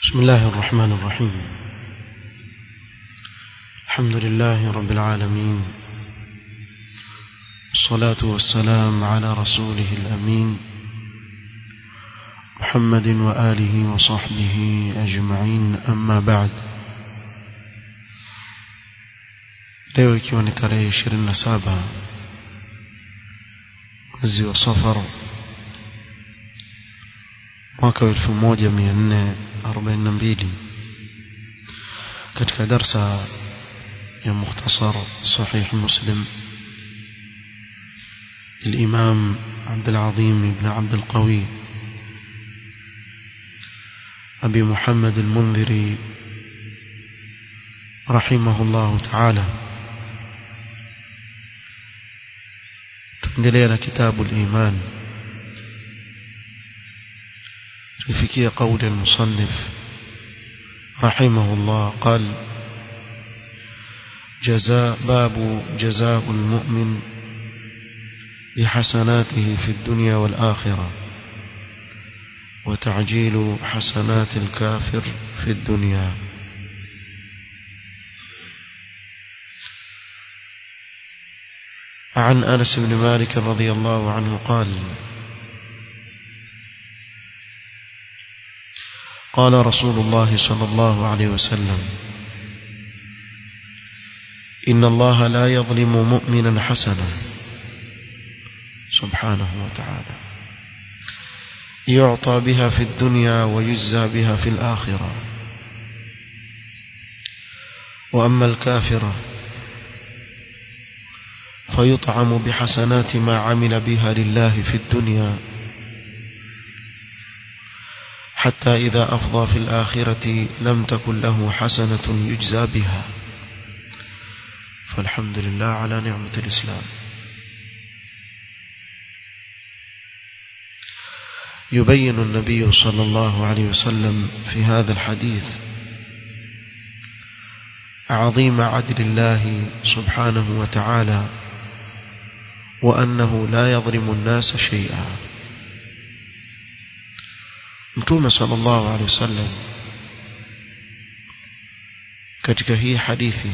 بسم الله الرحمن الرحيم الحمد لله رب العالمين الصلاة والسلام على رسوله الأمين محمد وآله وصحبه أجمعين أما بعد leo ikiwa ni tarehe ishirini na saba mwezi wa safar mwaka wa elfu moja mia nne arobaini na mbili katika darsa ya mukhtasar sahih muslim الإمام عبد العظيم بن عبد القوي أبي محمد المنذري رحمه الله تعالى تندلينا كتاب الإيمان تفكي قول المصنف رحمه الله قال جزاء باب جزاء المؤمن بحسناته في الدنيا والآخرة وتعجيل حسنات الكافر في الدنيا عن أنس بن مالك رضي الله عنه قال قال رسول الله صلى الله عليه وسلم إن الله لا يظلم مؤمنا حسنا سبحانه وتعالى يعطى بها في الدنيا ويجزى بها في الآخرة وأما الكافر فيطعم بحسنات ما عمل بها لله في الدنيا حتى إذا أفضى في الآخرة لم تكن له حسنة يجزى بها فالحمد لله على نعمة الإسلام يبين النبي صلى الله عليه وسلم في هذا الحديث عظيم عدل الله سبحانه وتعالى وأنه لا يظلم الناس شيئا mtume sallallahu alaihi wasallam katika hii hadithi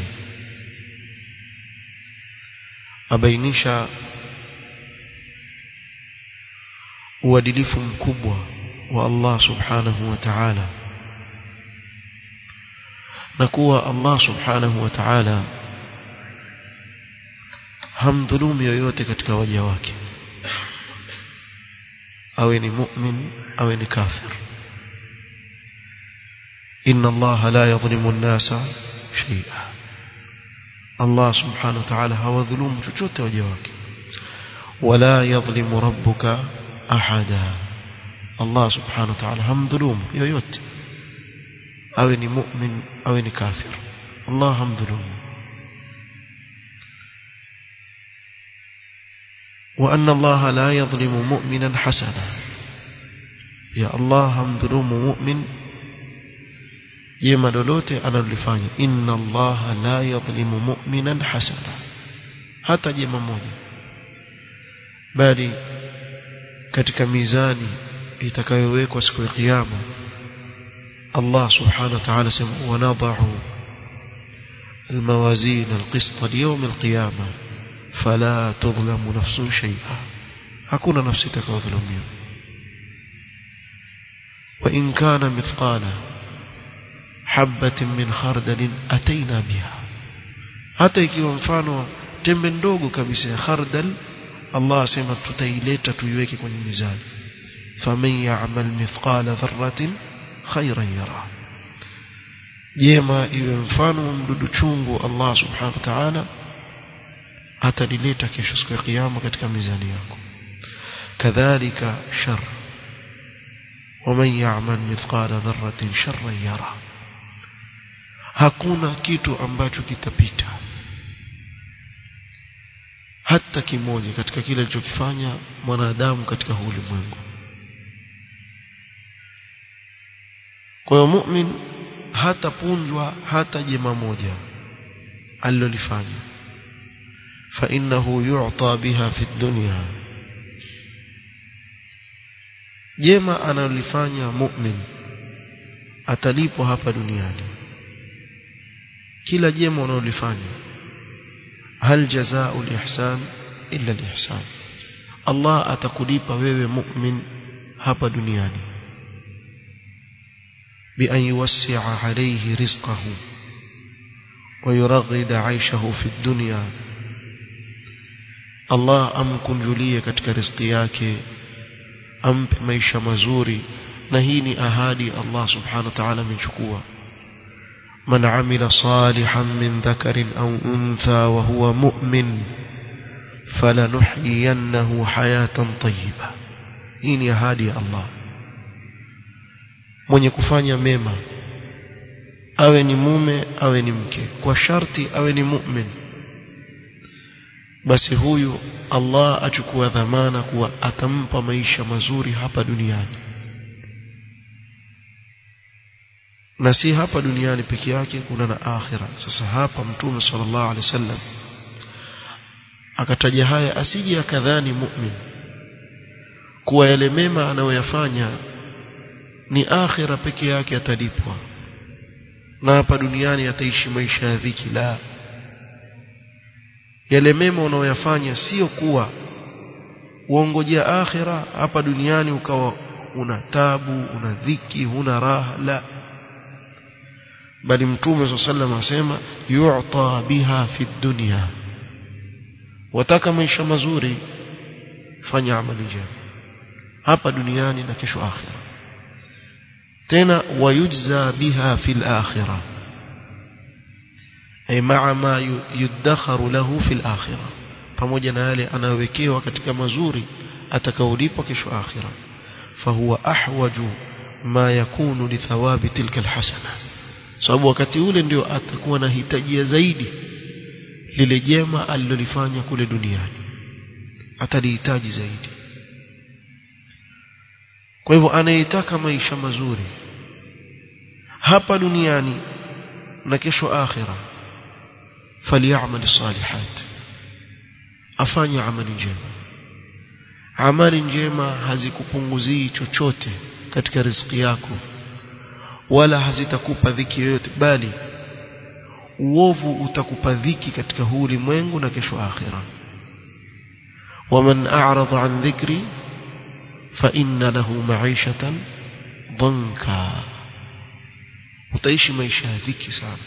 abainisha uadilifu mkubwa wa Allah subhanahu wa ta'ala na kuwa Allah subhanahu wa ta'ala hamdhulumu yoyote katika waja wake awe ni mu'min awe ni kafir inna Allah la yadhlimu an-nasa shay'a Allah subhanahu wa ta'ala hawadhulumu chochote waja wake wala yadhlimu rabbuka ahada Allah subhanahu wa ta'ala hamdhulumu yoyote awe ni mu'min awe ni kafir Allah hamdhulumu وأن الله لا يظلم مؤمنا حسنا يا الله همظلم مؤمن jema lolote analolifanya inna allaha la yadhlimu mu'minan hasana hata jema moja bali katika mizani itakayowekwa siku ya kiyama Allah subhanahu wa ta'ala sema wanadhu الموازين القسط ليوم القيامه فلا تظلم نفس شيئا hakuna nafsi itakayodhulumiwa وإن كان مثقال حبة من خردل أتينا بها hata ikiwa mfano tembe ndogo kabisa ya khardal Allah asema tutaileta tuiweke kwenye mizani faman ya'mal mithqala dharratin khayran yara jema iwe mfano mdudu chungu Allah subhanahu wa ta'ala atalileta kesho siku ya kiyama katika mizani yako kadhalika shar waman ya'mal mithqala dharratin sharran yara hakuna kitu ambacho kitapita hata kimoja katika kile alichokifanya mwanadamu katika ulimwengu kwa hiyo mu'min hatapunjwa hata jema moja alilolifanya فإنه يعطى بها في الدنيا jema analifanya mu'min atalipwa hapa duniani kila jema unalolifanya hal jazaa'u al-ihsan illa al-ihsan Allah atakulipa wewe mu'min hapa duniani bi an yuwassi'a alayhi rizqahu wa yuraghida 'aishahu fi ad-dunya Allah amkunjulie katika riziki yake ampe maisha mazuri na hii ni ahadi Allah subhanahu wa ta'ala amechukua man amila salihan min dhakarin aw untha wa huwa mu'min falanuhyiyannahu hayatan tayyiba hii ni ahadi ya Allah mwenye kufanya mema awe ni mume awe ni mke kwa sharti awe ni mu'min basi huyu Allah achukua dhamana kuwa atampa maisha mazuri hapa duniani na si hapa duniani peke yake kuna na akhira sasa hapa mtume sallallahu alaihi wasallam akataja haya asije akadhani mu'min kuwa yale mema anayoyafanya ni akhira peke yake atalipwa na hapa duniani ataishi maisha ya dhiki la yale mema unayoyafanya sio kuwa uongojea akhira hapa duniani ukawa una tabu una dhiki huna raha la bali mtume sallam asema yu'ta biha fi dunya wataka maisha mazuri fanya amali njema hapa duniani na kesho akhira tena wayujza biha fil akhirah ay ma'a ma yudakharu lahu fil akhirah pamoja na yale anayowekewa katika mazuri atakaolipwa kesho akhira fahuwa ahwaju ma yakunu li thawabi tilka alhasana sababu wakati ule ndio atakuwa na hitajia zaidi lile jema alilolifanya kule duniani atalihitaji zaidi kwa hivyo anayetaka maisha mazuri hapa duniani na kesho akhira falyamal salihat afanye amali njema amali njema hazikupunguzii chochote katika riziki yako wala hazitakupa dhiki yoyote bali uovu utakupa dhiki katika huu ulimwengu na kesho akhira waman a'rada an dhikri fa inna lahu ma'ishatan dhanka utaishi maisha ya dhiki sana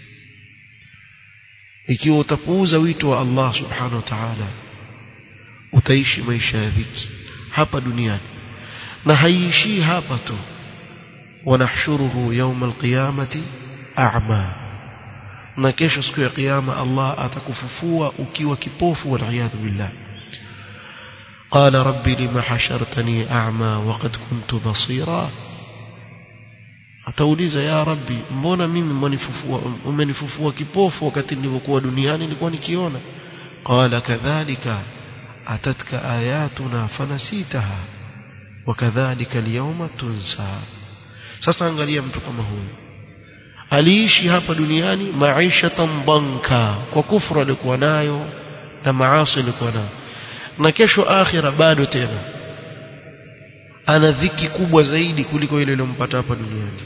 ikiwa utapuuza wito wa Allah subhanahu wa ta'ala utaishi maisha ya dhiki hapa duniani na haiishii hapa tu wanahshuruhu yawma alqiyamati a'ma na kesho siku ya kiyama Allah atakufufua ukiwa kipofu waliyadhu billah قال ربي لما حشرتني أعمى وقد كنت بصيرا atauliza ya rabbi mbona mimi umenifufua umenifufua kipofu wakati nilipokuwa duniani nilikuwa nikiona qala kadhalika atatka ayatuna fanasitaha wakadhalika alyawma tunsa sasa angalia mtu kama huyu aliishi hapa duniani maisha banka kwa kufra alikuwa nayo na maasi alikuwa nayo na kesho akhira bado tena ana dhiki kubwa zaidi kuliko ile iliyompata hapa duniani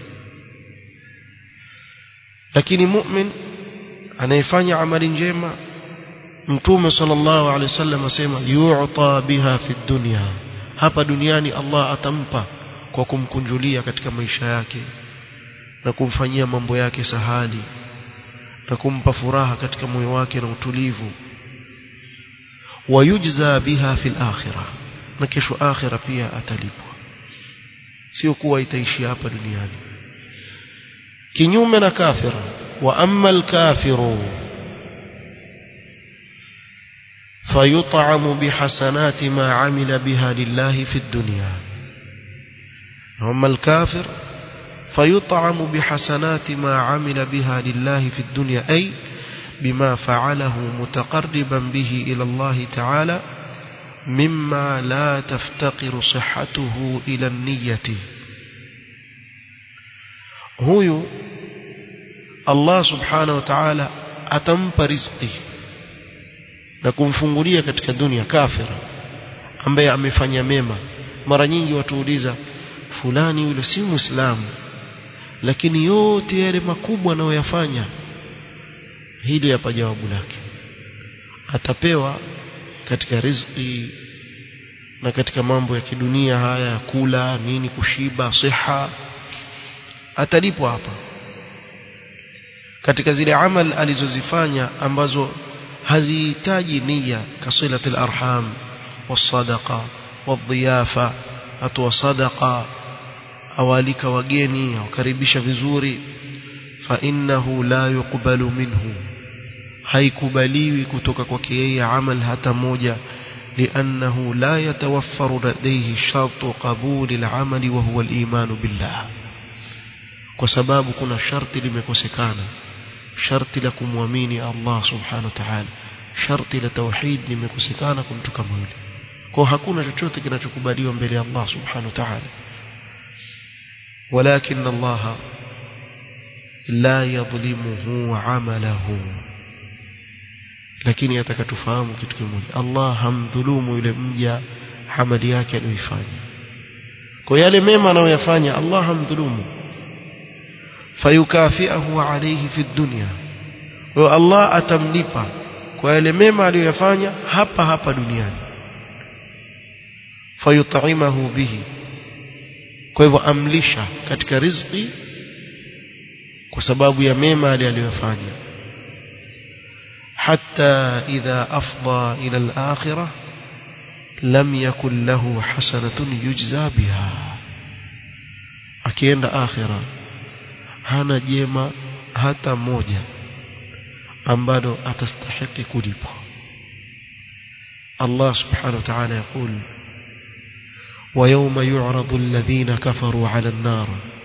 lakini mu'min anayefanya amali njema mtume sallallahu alaihi wasallam asema yu'ta biha fi dunya hapa duniani Allah atampa kwa kumkunjulia katika maisha yake na kumfanyia mambo yake sahali na kumpa furaha katika moyo wake na utulivu wayujza biha fil akhirah na kesho akhira pia atalipwa sio kuwa itaishi hapa duniani kinyume na kafir wa amma al-kafiru فيطعم بحسنات ما عمل بها لله في الدنيا أما الكافر فيطعم بحسنات ما عمل بها لله في الدنيا أي بما فعله متقربا به إلى الله تعالى مما لا تفتقر صحته إلى النية هو الله سبحانه وتعالى أتمپ رزقه na kumfungulia katika dunia kafira ambaye amefanya mema mara nyingi watuuliza fulani yule si muislamu lakini yote yale makubwa anayoyafanya hili hapa jawabu lake atapewa katika riziki na katika mambo ya kidunia haya ya kula nini kushiba siha atalipwa hapa katika zile amal alizozifanya ambazo hazihitaji nia kasilatul arham wasadaqa wadhiyafa atoa sadaqa awalika wageni awakaribisha vizuri fa innahu la yuqbalu minhu haikubaliwi kutoka kwake yeye amal hata moja لأنه لا يتوفر لديه شرط قبول العمل وهو الإيمان بالله وسباب كنا شرط لمكوسكانا شرط لكم وميني الله سبحانه وتعالى شرط لتوحيد لمكوسكانا كنت كمولي kwa hakuna chochote kinachokubaliwa mbele ya Allah subhanahu wa ta'ala walakin Allah la yadhlimuhu amalahu lakini atakatufahamu kitu kimoja Allah hamdhulumu yule mja amali yake aliyoifanya kwa yale mema anayoyafanya Allah hamdhulumu fayukafiahu alayhi fi dunya kwa Allah atamlipa kwa yale mema aliyoyafanya hapa hapa duniani fayut'imahu bihi kwa hivyo amlisha katika riziki kwa sababu ya mema aliyofanya حتى إذا أفضى إلى الآخرة لم يكن له حسنة يجزى بها أكيد آخرة هنا جيما hata moja ambalo atastahiki kulipwa Allah subhanahu wa ta'ala يقول ويوم يعرض الذين كفروا على النار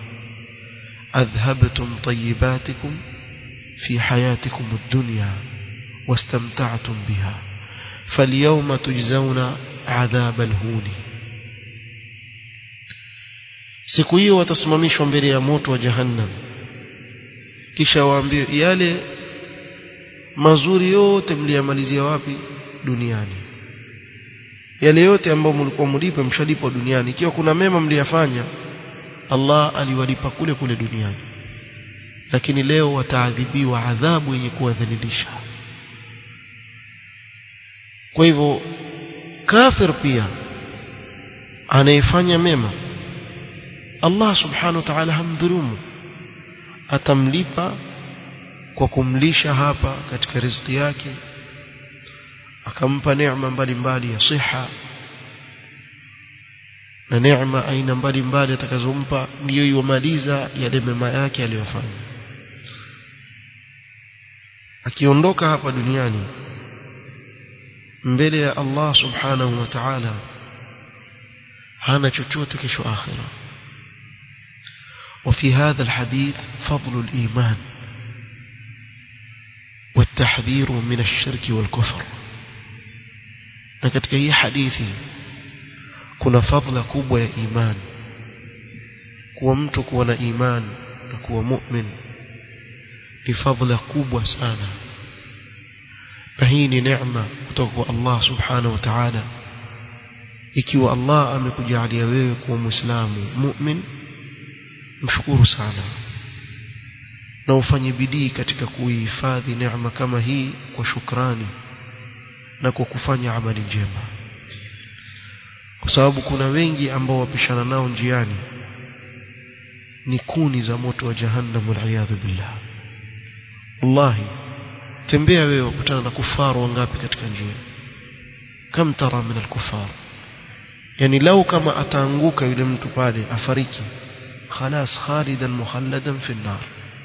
أذهبتم طيباتكم في حياتكم الدنيا واستمتعتم بها فاليوم تجزون عذاب الهون siku hiyo watasimamishwa mbele ya moto wa jahannam kisha waambiwe yale mazuri yote mliyamalizia wapi duniani yale yote ambayo mlikuwa mlipe mshalipwa duniani ikiwa kuna mema mliyafanya Allah aliwalipa kule kule duniani lakini leo wataadhibiwa adhabu yenye kuwadhalilisha kwa hivyo kafir pia anayefanya mema Allah subhanahu wa ta'ala hamdhulumu atamlipa kwa kumlisha hapa katika riziki yake akampa neema mbalimbali ya siha na neema aina mbalimbali atakazompa ndiyo iwamaliza yale mema yake aliyofanya akiondoka hapa duniani mbele ya Allah subhanahu wa ta'ala hana chochote kesho akhira وفي هذا الحديث فضل الإيمان والتحذير من الشرك والكفر katika hii hadithi kuna fadhila kubwa ya iman kuwa mtu kuwa na iman na kuwa mu'min ni fadhila kubwa sana na hii ni neema kutoka kwa Allah subhanahu wa ta'ala ikiwa Allah amekujalia wewe kuwa muislamu mu'min mshukuru sana na ufanye bidii katika kuihifadhi neema kama hii kwa shukrani na kwa kufanya amali njema kwa sababu kuna wengi ambao wapishana nao njiani ni kuni za moto wa jahannam waliyadhu billah wallahi tembea wewe ukutana na kufaru wangapi katika njia kam tara min alkufar yani lau kama ataanguka yule mtu pale afariki خلاص خالدا مخلدا في النار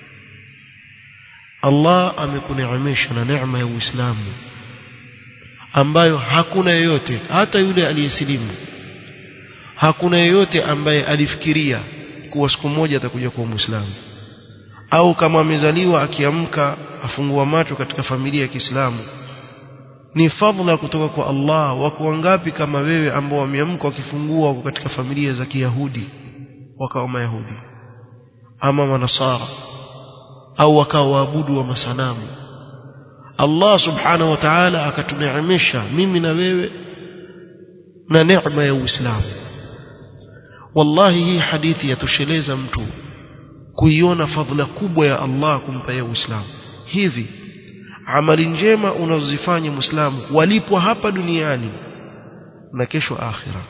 Allah amekuneemesha na neema ya Uislamu ambayo hakuna yeyote hata yule aliyesilimu hakuna yeyote ambaye alifikiria kuwa siku moja atakuja kuwa Muislamu au kama amezaliwa akiamka afungua macho katika familia ya Kiislamu ni fadhila kutoka kwa Allah wako wangapi kama wewe ambao wameamka wakifungua wako katika familia za Kiyahudi wakawa mayahudi ama manasara au wakawa waabudu wa masanamu Allah subhanahu wa ta'ala akatuneemesha mimi na wewe na neema ya Uislamu wallahi hii hadithi yatosheleza mtu kuiona fadhila kubwa ya Allah kumpa yeye Uislamu hivi amali njema unazozifanya Muislamu walipwa hapa duniani na kesho akhira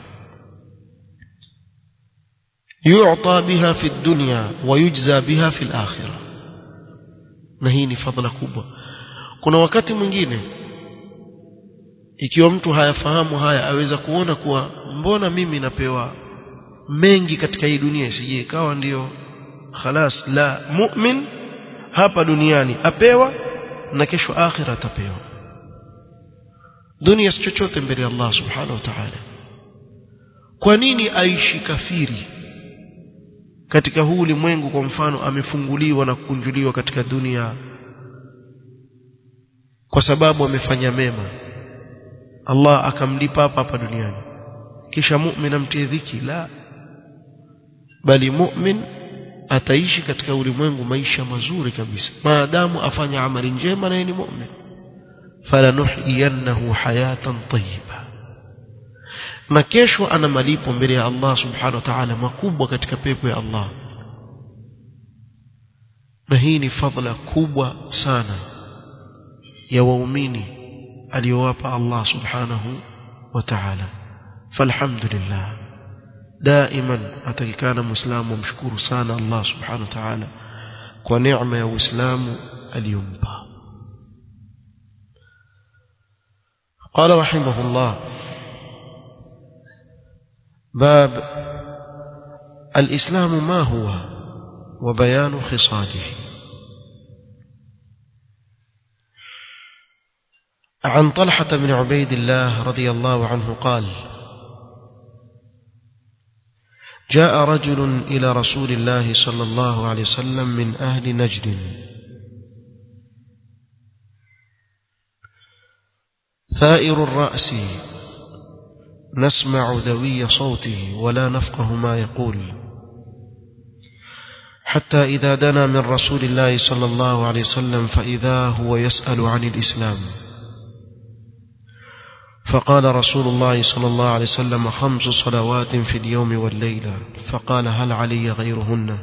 yu'ta biha fi dunya wa yujza biha fi al-akhirah na hii ni fadhila kubwa kuna wakati mwingine ikiwa mtu hayafahamu haya aweza kuona kuwa mbona mimi napewa mengi katika hii dunia isije ikawa ndiyo khalas la mu'min hapa duniani apewa na kesho akhira atapewa dunia si chochote mbele ya Allah subhanahu wa ta'ala kwa nini aishi kafiri katika huu ulimwengu kwa mfano amefunguliwa na kukunjuliwa katika dunia kwa sababu amefanya mema Allah akamlipa hapa hapa duniani kisha mu'min amtie dhiki la bali mu'min ataishi katika ulimwengu maisha mazuri kabisa maadamu afanya amali njema na ni mu'min falanuhyiyannahu hayatan tayyiba na kesho ana malipo mbele ya Allah subhanahu wa ta'ala makubwa katika pepo ya Allah na hii ni fadhila kubwa sana ya waumini aliyowapa Allah subhanahu wa ta'ala falhamdulillah دائما atakikana muislamu amshukuru sana Allah subhanahu wa ta'ala kwa neema ya uislamu aliyompa قال رحمه الله باب الإسلام ما هو وبيان خصاله عن طلحة بن عبيد الله رضي الله عنه قال جاء رجل إلى رسول الله صلى الله عليه وسلم من أهل نجد ثائر الرأس نسمع ذوي صوته ولا نفقه ما يقول حتى إذا دنا من رسول الله صلى الله عليه وسلم فإذا هو يسأل عن الإسلام فقال رسول الله صلى الله عليه وسلم خمس صلوات في اليوم والليلة فقال هل علي غيرهن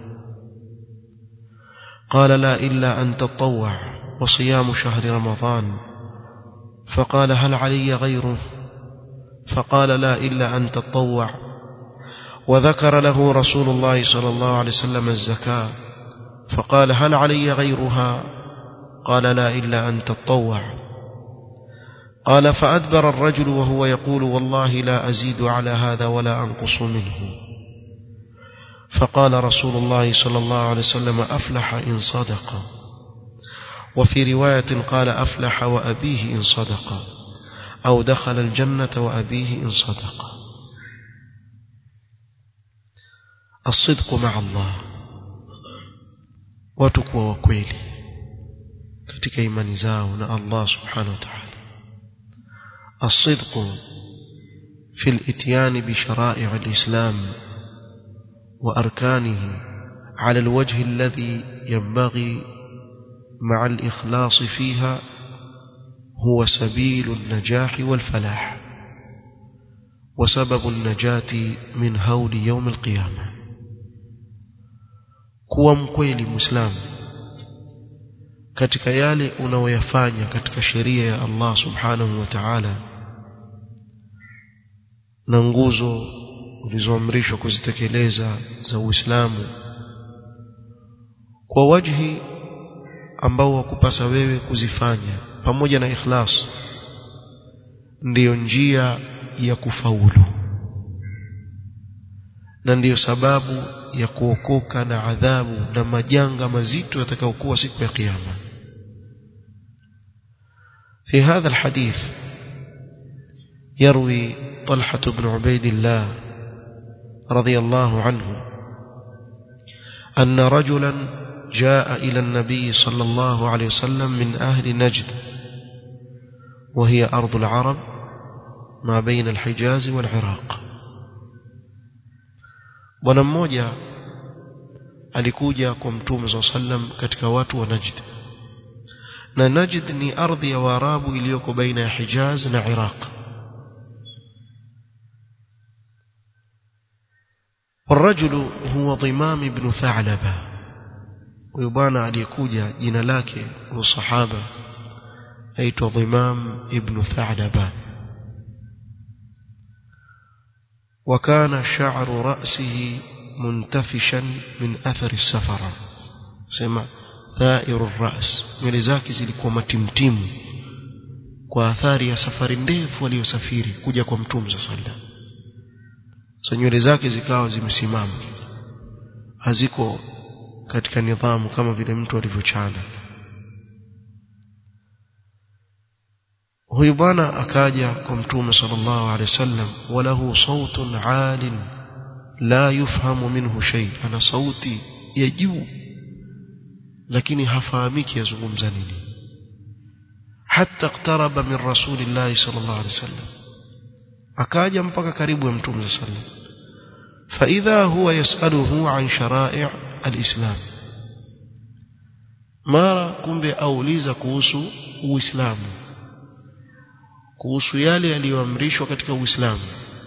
قال لا إلا أن تطوع وصيام شهر رمضان فقال هل علي غيره فقال لا إلا أن تطوع وذكر له رسول الله صلى الله عليه وسلم الزكاة فقال هل علي غيرها قال لا إلا أن تطوع قال فأدبر الرجل وهو يقول والله لا أزيد على هذا ولا أنقص منه فقال رسول الله صلى الله عليه وسلم أفلح إن صدق وفي رواية قال أفلح وأبيه إن صدق أو دخل الجنة وأبيه إن صدق الصدق مع الله وتقوى وكويلي katika imani zao na Allah subhanahu wa ta'ala الصدق في الاتيان بشرائع الإسلام وأركانه على الوجه الذي ينبغي مع الإخلاص فيها هو سبيل النجاح والفلاح وسبب النجاة من هول يوم القيامة kuwa mkweli muislamu katika yale unaoyafanya katika sheria ya Allah subhanahu wa ta'ala na nguzo ulizoamrishwa kuzitekeleza za Uislamu kwa wajhi ambao wakupasa wewe kuzifanya pamoja na ikhlas ndiyo njia ya kufaulu na ndiyo sababu ya kuokoka na adhabu na majanga mazito yatakayokuwa siku ya kiyama في هذا الحديث يروي طلحة بن عبيد الله رضي الله عنه أن رجلا جاء إلى النبي صلى الله عليه وسلم من أهل نجد وهي أرض العرب ما بين الحجاز والعراق bwana mmoja alikuja kwa mtume saa sallam katika watu wa najd na najd ni ardhi ya waarabu iliyoko baina ya hijaz na iraq والرجل هو ضمام بن ثعلبة huyo bwana aliyekuja jina lake huyo sahaba aitwa Dhimam ibn Tha'laba وكان شعر رأسه منتفشا من أثر السفر سمع ثائر الرأس nywele zake zilikuwa matimtimu kwa athari ya safari ndefu aliyosafiri kuja kwa mtume sallallahu alaihi wasallam so nywele zake zikawa zimesimama haziko katika nidhamu kama vile mtu alivyochana huyu bwana akaja kwa mtume sallallahu alaihi wasallam walahu sautun alin la yufhamu minhu shay ana sauti ya juu lakini hafahamiki yazungumza nini hatta iqtaraba min rasulillahi sallallahu alaihi wasallam akaja mpaka karibu ya mtume sallallahu alaihi wasallam فإذا هو يسأله عن شرائع الإسلام mara kumbe auliza kuhusu uislamu kuhusu yale yaliyoamrishwa katika uislamu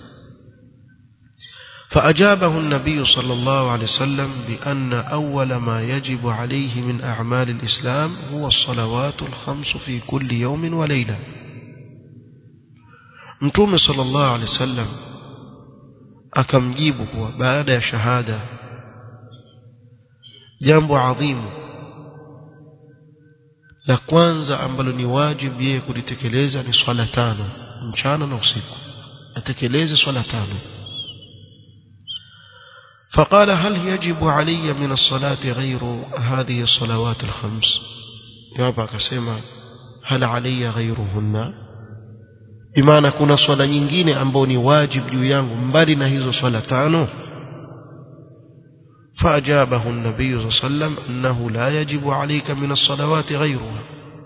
فأجابه النبي صلى الله عليه وسلم بأن أول ما يجب عليه من أعمال الإسلام هو الصلوات الخمس في كل يوم وليلة متوم صلى الله عليه وسلم akamjibu kuwa baada ya shahada jambo adhimu la kwanza ambalo ni wajibu yeye kulitekeleza ni swala tano mchana na usiku atekeleze swala tano فقال هل يجب علي من الصلاة غير هذه الصلوات الخمس يابا كسيما هل علي غيرهن bimaana kuna swala nyingine ambayo ni wajibu juu yangu mbali na hizo swala tano فأجابه النبي صلى الله عليه وسلم أنه لا يجب عليك من الصلوات غيرها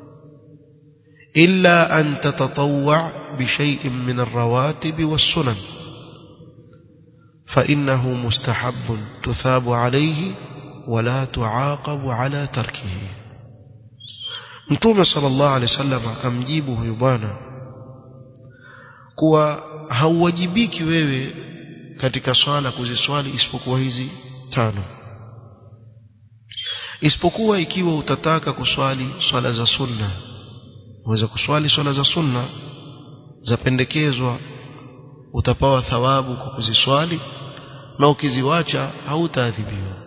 إلا أن تتطوع بشيء من الرواتب والسنن فإنه مستحب تثاب عليه ولا تعاقب على تركه متوم صلى الله عليه وسلم كم جيبه يبانا kuwa hauwajibiki wewe katika swala kuziswali isipokuwa hizi tano isipokuwa ikiwa utataka kuswali swala za sunna uweze kuswali swala za sunna zapendekezwa utapawa thawabu kwa kuziswali na ukiziwacha hautaadhibiwa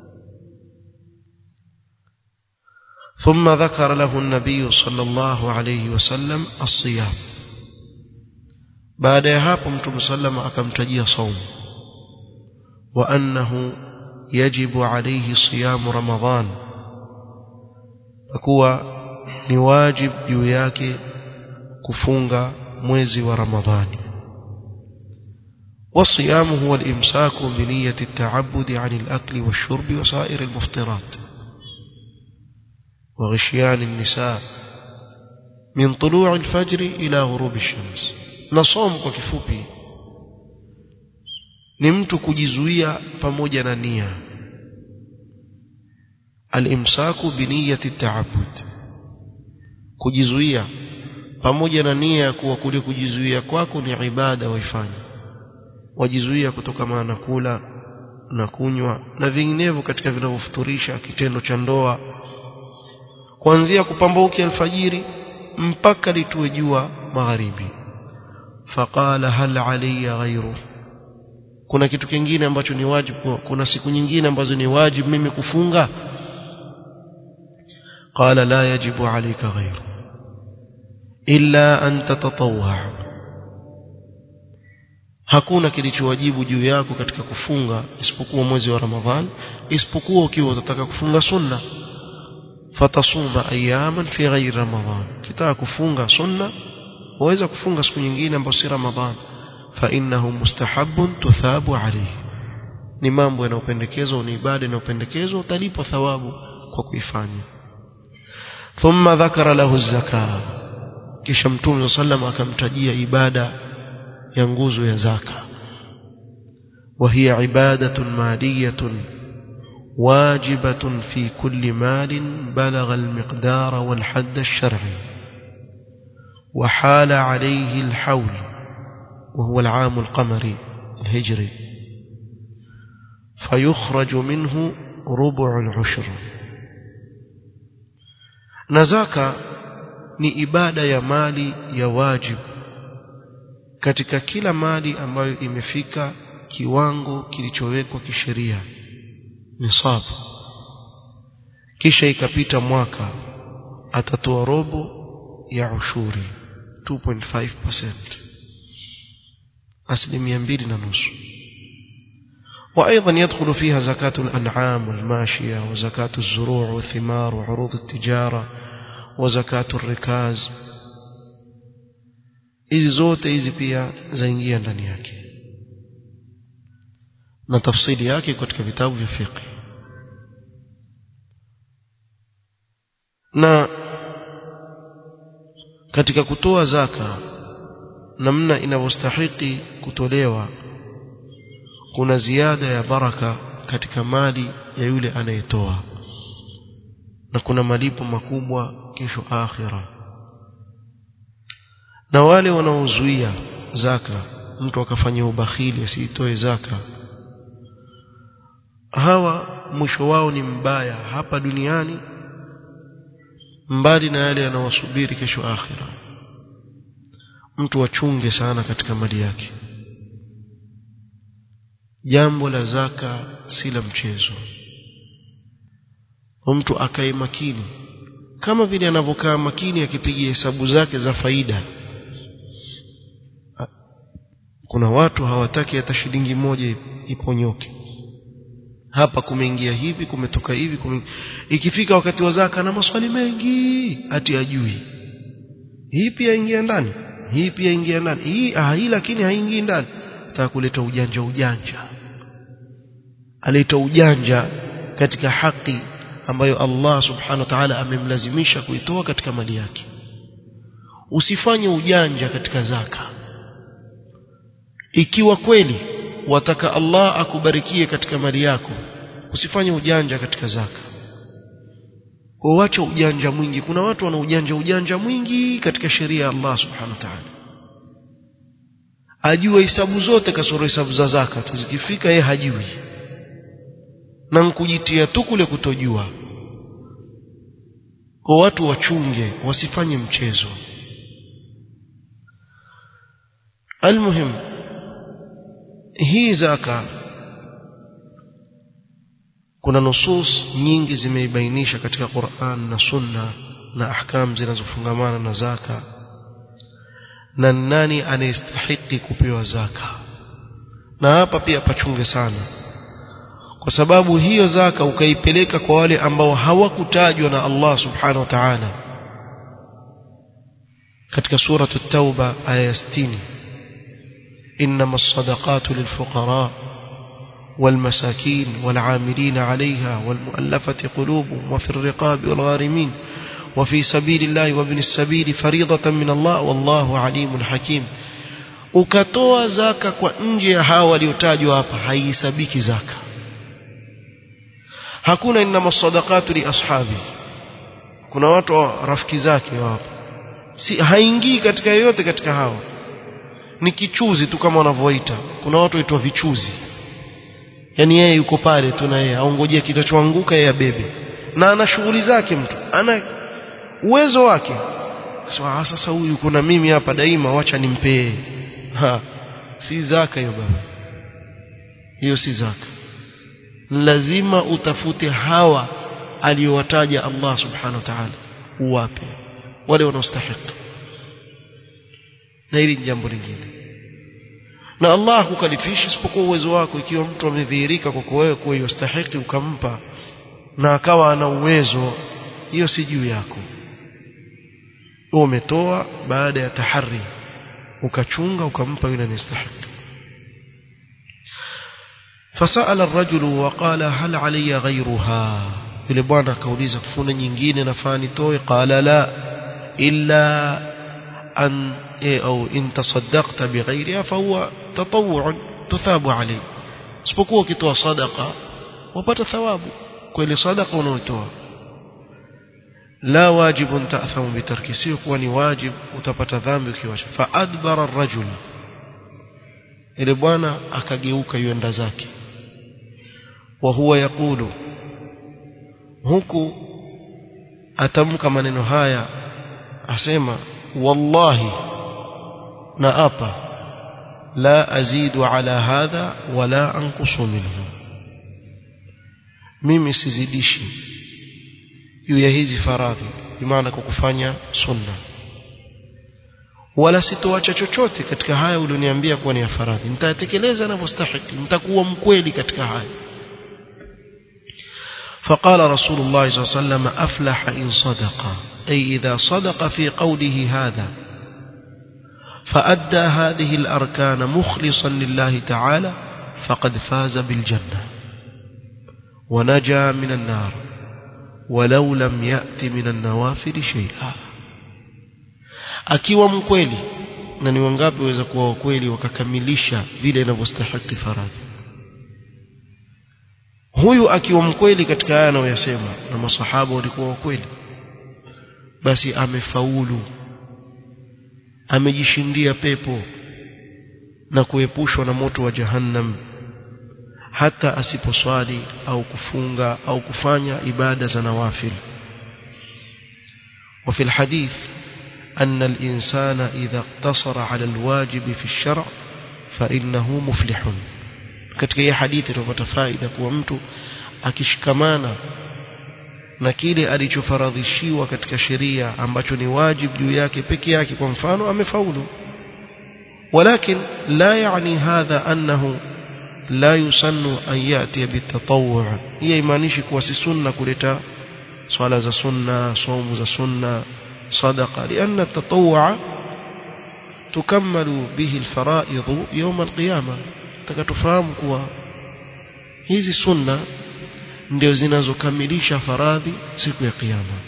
ثم ذكر له النبي صلى الله عليه وسلم الصيام baada ya hapo mtume sallama akamtajia saumu wa annahu yajibu alayhi siyamu ramadhan kuwa ni wajib juu yake kufunga mwezi wa ramadhani والصيام هو الإمساك بنية التعبد عن الأكل والشرب وسائر المفطرات وغشيان النساء من طلوع الفجر إلى غروب الشمس na somo kwa kifupi ni mtu kujizuia pamoja na nia alimsaku biniyati taabud kujizuia pamoja na nia ya kuwa kule kujizuia kwako ni ibada waifanya wajizuia kutokana na kula na kunywa na vinginevyo katika vinavyofuturisha kitendo cha ndoa kuanzia kupambauki alfajiri mpaka litue jua magharibi faqala hal alayya ghayru kuna kitu kingine ambacho ni wajibu kuna siku nyingine ambazo ni wajibu mimi kufunga qala la yajibu alayka ghayru illa an tatatawwa hakuna kilichowajibu juu yako katika kufunga isipokuwa mwezi wa ramadhan isipokuwa ukiwa utataka kufunga sunna fatasuma ayaman fi ghairi ramadhan kitaka kufunga sunna waweza kufunga siku nyingine ambayo si ramadhan fa innahu mustahabun tuthabu alayhi ni mambo yanayopendekezwa ni ibada inayopendekezwa utalipwa thawabu kwa kuifanya thumma dhakara lahu zaka kisha mtume sallam akamtajia ibada ya nguzo ya zaka وهي عبادة مالية واجبة في كل مال بلغ المقدار والحد الشرعي وحال عليه الحول وهو العام القمري الهجري فيخرج منه ربع العشر na zaka ni ibada ya mali ya wajibu katika kila mali ambayo imefika kiwango kilichowekwa kisheria nisab kisha ikapita mwaka atatoa robo ya ushuri 2.5% asilimia mbili na nusu وأيضا يدخل فيها زكاة الأنعام والماشية وزكاة الزروع والثمار وعروض التجارة وزكاة الركاز hizi zote hizi pia zaingia ndani yake na tafsiri yake katika vitabu vya fiqh na katika kutoa zaka namna inavyostahiki kutolewa kuna ziada ya baraka katika mali ya yule anayetoa na kuna malipo makubwa kesho akhira na wale wanaozuia zaka mtu akafanya ubakhili asiitoe zaka hawa mwisho wao ni mbaya hapa duniani mbali na yale yanawasubiri kesho akhira mtu wachunge sana katika mali yake jambo la zaka si la mchezo mtu akae makini kama vile anavyokaa makini akipiga hesabu zake za faida kuna watu hawataki hata shilingi moja iponyoke hapa kumeingia hivi kumetoka hivi kume... ikifika wakati wa zaka na maswali mengi ati ajui hii pia ingia ndani hii pia ingia ndani hii ah hii lakini haingii ndani nataka kuleta ujanja ujanja aleta ujanja katika haki ambayo Allah subhanahu wa ta'ala amemlazimisha kuitoa katika mali yake usifanye ujanja katika zaka ikiwa kweli wataka Allah akubarikie katika mali yako usifanye ujanja katika zaka uache ujanja mwingi kuna watu wana ujanja ujanja mwingi katika sheria ya Allah subhanahu wa ta'ala ajua hisabu zote kasoro hisabu za zaka tu zikifika yeye hajui na nkujitia tu kule kutojua kwa watu wachunge wasifanye mchezo almuhim hii zaka kuna nusus nyingi zimeibainisha katika Qur'an na Sunna na ahkam zinazofungamana na zaka na nani anayestahiki kupewa zaka na hapa pia pachunge sana kwa sababu hiyo zaka ukaipeleka kwa wale ambao hawakutajwa na Allah subhanahu wa ta'ala katika sura at-tauba aya 60 إنما الصدقات للفقراء والمساكين والعاملين عليها والمؤلفة قلوبهم وفي الرقاب والغارمين وفي سبيل الله وابن السبيل فريضة من الله والله عليم حكيم ukatoa zaka kwa nje ya hawa waliotajwa hapa haisabiki zaka hakuna inama sadaqatu li ashabi kuna watu rafiki zake wapo si haingii katika yoyote katika hawa ni kichuzi tu kama wanavyoita kuna watu waitwa vichuzi yani yeye yuko pale tu na yeye aongojea kitachoanguka yeye abebe na ana shughuli zake mtu ana uwezo wake sasa sasa huyu kuna mimi hapa daima wacha nimpee ha si zaka hiyo baba hiyo si zaka lazima utafute hawa aliyowataja Allah subhanahu wa ta'ala uwape wale wanaostahili na hili ni jambo lingine na Allah hakukalifishi isipokuwa uwezo wako ikiwa mtu amedhihirika kwako wewe kuwa yostahiki ukampa na akawa ana uwezo hiyo si juu yako wewe umetoa baada ya tahari ukachunga ukampa yule anastahili فسأل الرجل وقال هل علي غيرها yule bwana akauliza kuna nyingine nafaa nitoe qala la illa an au in tasaddaqta bighayriha fahuwa tatawwu tuthabu alayhi isipokuwa ukitoa sadaqa wapata thawabu kwa ile sadaqa unayotoa la wajibun ta'thamu bitarki sio kuwa ni wajib utapata dhambi ukiwacha fa adbara ar-rajul ile bwana akageuka yuenda zake wa huwa yakulu huku atamka maneno haya asema wallahi na apa la azidu ala hadha wala anqusu minhu mimi sizidishi juu ya hizi faradhi bimaana kwa kufanya sunna wala sitoacha chochote katika haya ulioniambia kuwa ni ya faradhi nitatekeleza ninavyostahili nitakuwa mkweli katika haya فقال رسول الله صلى الله عليه وسلم أفلح إن صدق أي إذا صدق في قوله هذا فأدى هذه الأركان مخلصا لله تعالى فقد فاز بالجنة ونجا من النار ولو لم يأت من النوافل شيئا akiwa mkweli na ni wangapi waweza kuwa wakweli wakakamilisha vile inavyostahili faradhi huyu akiwa mkweli katika haya anayoyasema na masahaba walikuwa wakweli basi amefaulu amejishindia pepo na kuepushwa na moto wa jahannam hata asiposwali au kufunga au kufanya ibada za nawafil وفي الحديث أن الإنسان إذا اقتصر على الواجب في الشرع فإنه مفلح katika hii hadithi tunapata faida kuwa mtu akishikamana na kile alichofaradhishiwa katika sheria ambacho ni wajib juu yake peke yake kwa mfano amefaulu ولكن لا يعني هذا أنه لا يسن أن يأتي بالتطوع هي imaanishi kuwa si sunna kuleta swala za sunna somu za sunna صدقة لأن التطوع تكمل به الفرائض يوم القيامة تكتفهم كوا hizi sunna ndio zinazokamilisha faradhi siku ya kiyama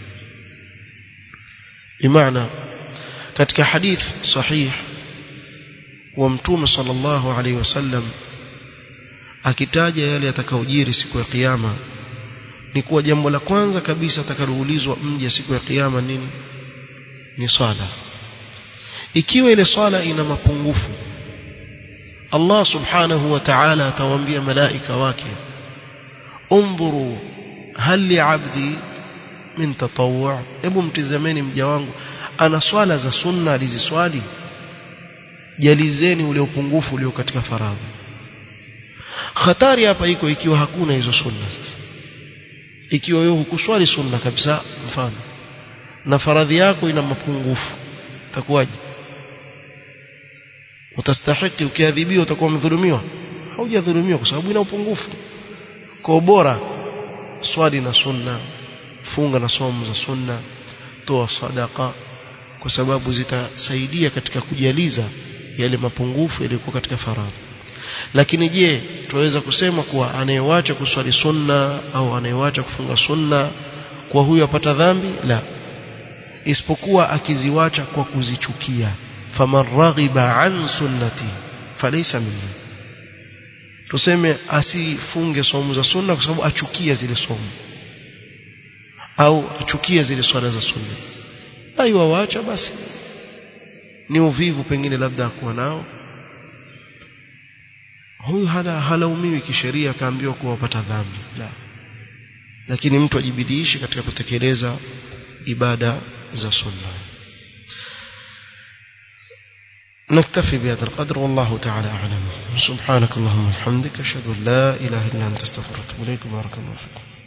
bimaana katika hadith sahih wa mtume sallallahu alaihi wasallam akitaja yale yatakayojiri siku ya kiyama ni kuwa jambo la kwanza kabisa atakaloulizwa mja siku ya kiyama nini ni swala ikiwa ile swala ina mapungufu Allah subhanahu wa ta'ala atawaambia malaika wake undhuru hal li 'abdi min tatawwu hebu mtizameni mja wangu ana swala za sunna aliziswali jalizeni ule upungufu ulio katika faradhi hatari hapa iko ikiwa hakuna hizo sunna sasa ikiwa wewe hukuswali sunna kabisa mfano na faradhi yako ina mapungufu utakuwaje utastahiki ukiadhibiwa utakuwa mdhulumiwa haujadhulumiwa kwa sababu ina upungufu kwa bora swali na sunna funga na somo za sunna toa sadaka kwa sababu zitasaidia katika kujaliza yale mapungufu yaliyokuwa katika faradhi lakini je tunaweza kusema kuwa anayewacha kuswali sunna au anayewacha kufunga sunna kwa huyo apata dhambi la isipokuwa akiziwacha kwa kuzichukia faman raghiba an sunnati falaysa minni tuseme asifunge somo za sunna kwa sababu achukia zile somo au achukia zile swala za sunna aiwa waacha basi ni uvivu pengine labda akuwa nao huyu hala halaumiwi kisheria akaambiwa kuwa wapata dhambi la lakini mtu ajibidiishe katika kutekeleza ibada za sunna نكتفي بهذا القدر والله تعالى أعلم سبحانك اللهم وبحمدك أشهد أن لا إله إلا أنت استغفرك وأتوب إليك بارك الله فيكم